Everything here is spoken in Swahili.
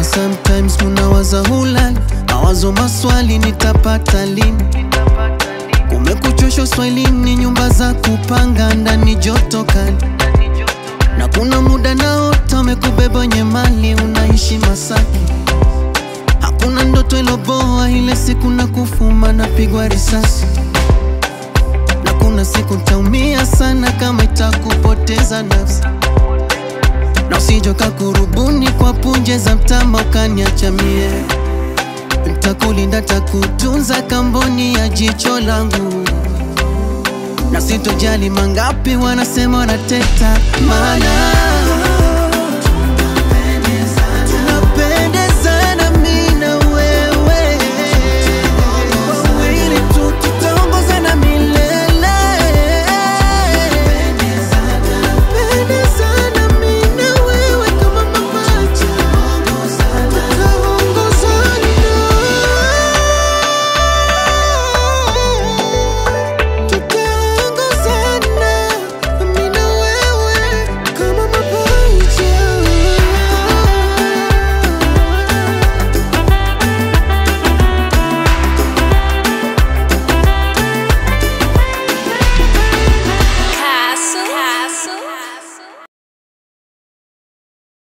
Najua sometimes unawaza hulali, mawazo maswali nitapata lini? Kumekuchosha swahilini, nyumba za kupanga ndani joto kali, na kuna muda naota umekubeba wenye mali, unaishi Masaki. Hakuna ndoto iloboa, ile siku na kufuma napigwa risasi, na kuna siku ntaumia sana kama itakupoteza nafsi na usijoka kurubuni kwa punje za mtama ukaniacha mie. Ntakulinda, takutunza kamboni ya jicho langu, na sitojali mangapi wanasema wanateta, maana